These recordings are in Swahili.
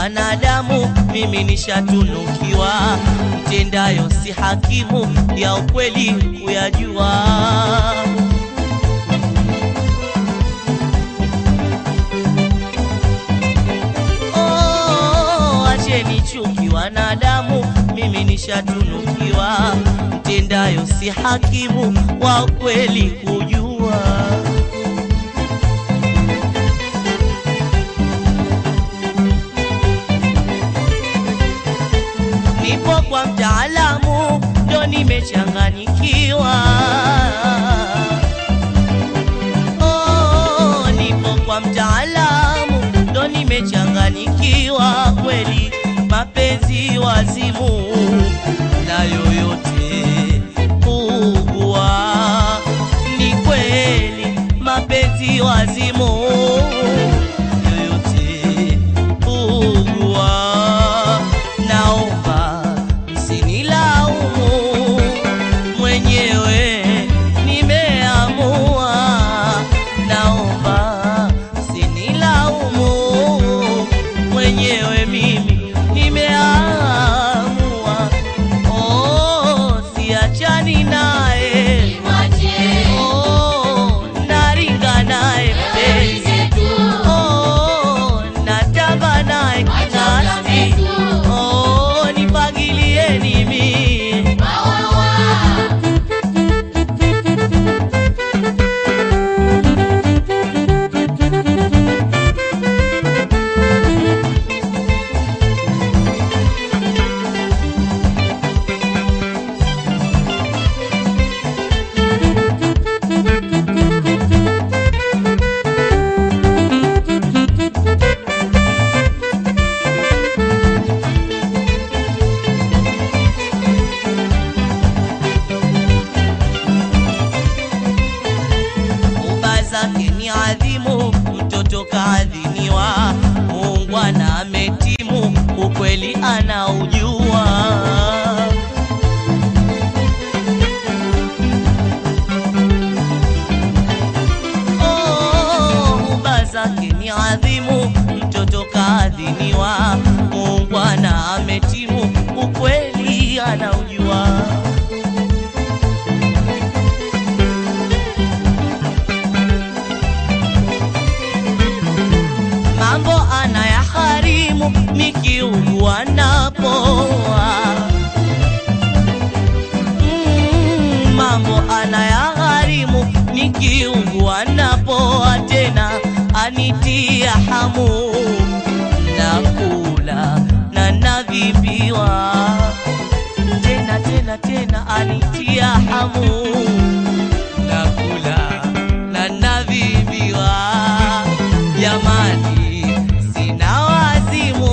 wanadamu, mimi nishatunukiwa, mtendayo si hakimu, ya ukweli kuyajua. Oh, acheni chuki wanadamu, mimi nishatunukiwa, mtendayo si hakimu, wa kweli kujua. Nipo kwa mtaalamu, ndo nimechanganyikiwa. Oh, nipo kwa mtaalamu, ndo nimechanganyikiwa kweli, mapenzi wazimu na yoyote kuugua. Ni kweli mapenzi wazimu yoyote kuugua. Naomba msinilaumu, mwenyewe nimeamua. Naomba msinilaumu, mwenyewe mimi nimeamua. Oh, siachani naye, oh, naringa naye mpenzi Oh, natamba naye kinasi. Oh, nipagilieni mie. Uba zake ni adhimu, mtoto kaadhiniwa, muungwana ametimu, ukweli anaujua. Oh, uba zake ni adhimu, mtoto kaadhiniwa, muungwana ametimu, ukweli anaujua. mambo anayaharimu nikiugua napoa. Mm, mambo anayagharimu nikiugua napoa, tena anitia hamu na kula na nadhibiwa, tena tena tena anitia hamu na kula na nadhibiwa. Jamani, sina wazimu,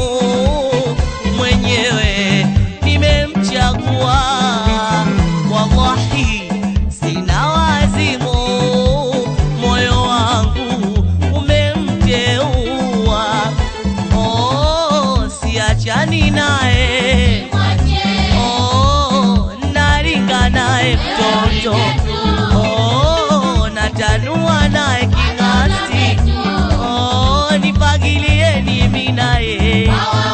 mwenyewe nimemchagua. Wallahi, sina wazimu, moyo wangu umemteua. Oh, siachani naye, oh, naringa naye mtoto, oh, natanua naye king'asi. Oh, nipagilieni mimi naye.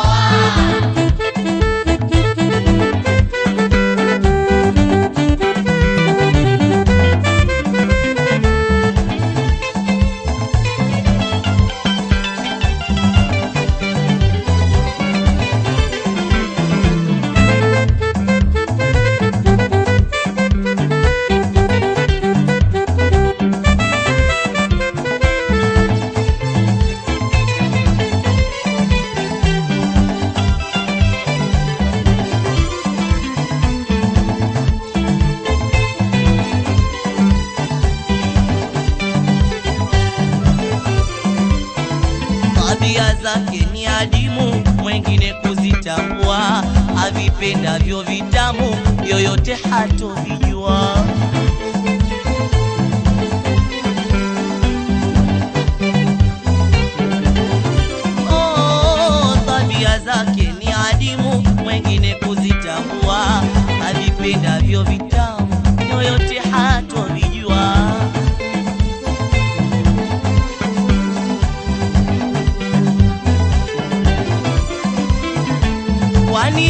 Tabia zake ni adimu, mwengine kuzitambua, avipendavyo vitamu, yoyote hatovijua. Oh, tabia zake ni adimu, mwengine kuzitambua, avipendavyo vitamu, yoyote hatovijua.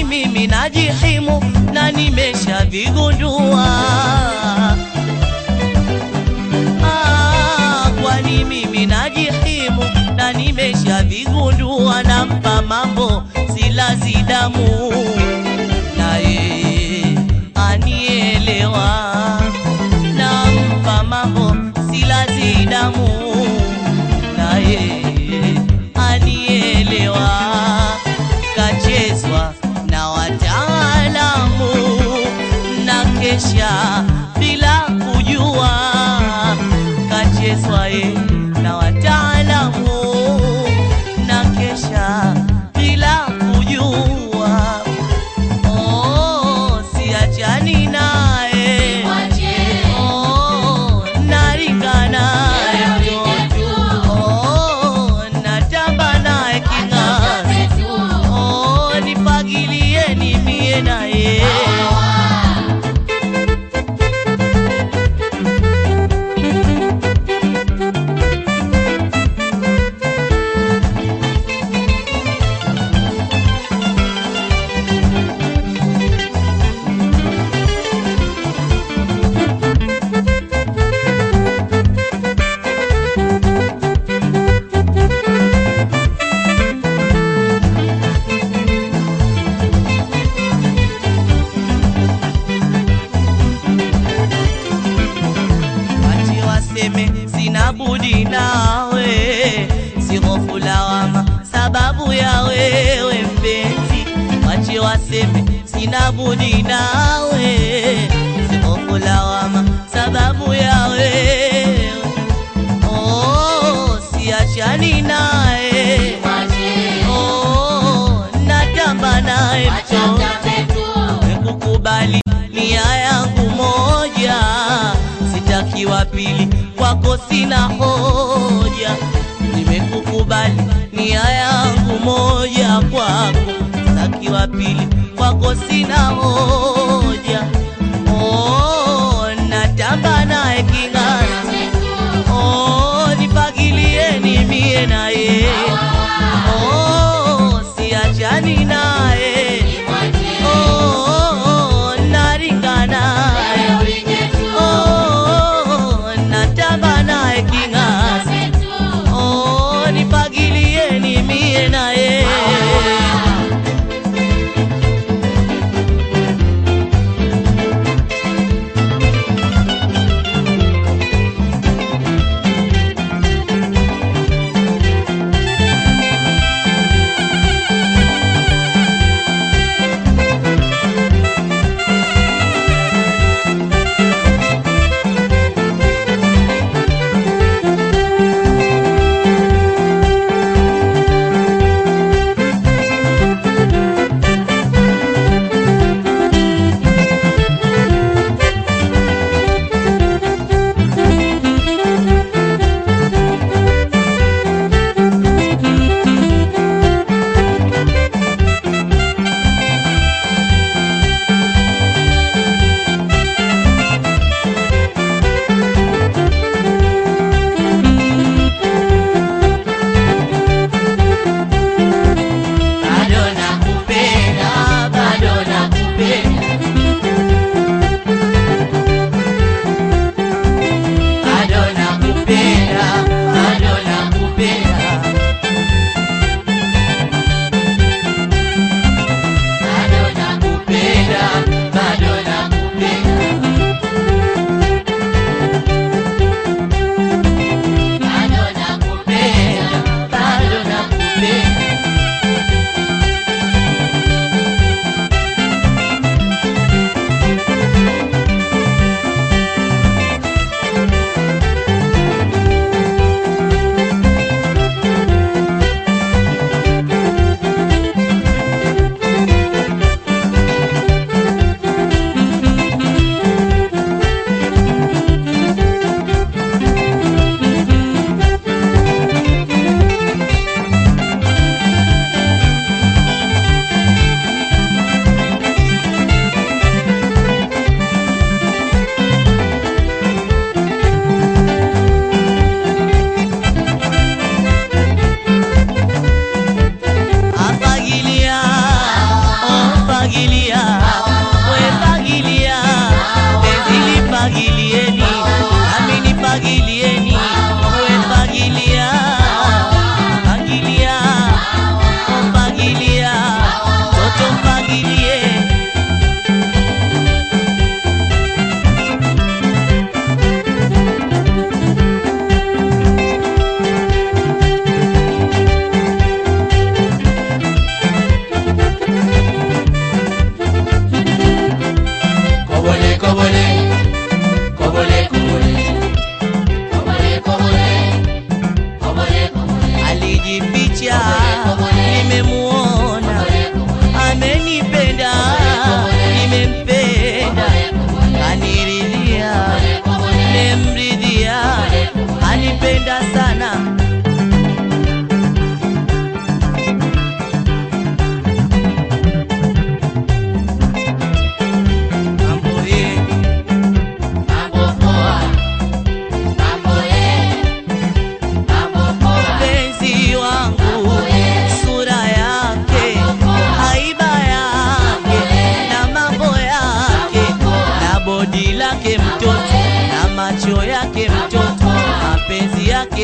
mimi najihimu na nimeshavigundua Ah, kwani mimi najihimu na nimeshavigundua nampa mambo silazi damu naye anielewa nampa mambo silazi damu naye anielewa kachezwa na wataalamu na kesha bila kujua kachezwa ye na wataalamu na kesha bila kujua oh, siachani naye oh, naringa naye oh, natamba naye king'azi oh, nipagilieni mie naye Wache waseme sina budi nawe, si hofu lawama sababu ya wewe mpenzi. Wache waseme sina budi nawe, si hofu lawama sababu ya wewe. Oh, siachani naye, oh, natamba naye mtoto Nimekukubali nia yangu moja, sitaki wa pili, kwako sina hoja. Nimekukubali nia yangu moja, kwako sitaki wa pili, kwako sina hoja. Oh, natamba naye king'ani, oh, nipagilieni mie naye, oh, siachani naye Oh, naringa naye. Oh, natamba naye king'azi. Oh, nipagilieni mie naye.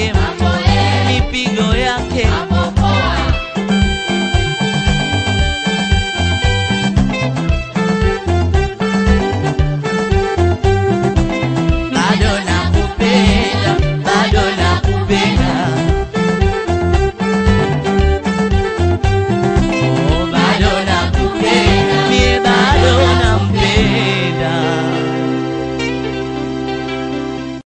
yake, mipigo yake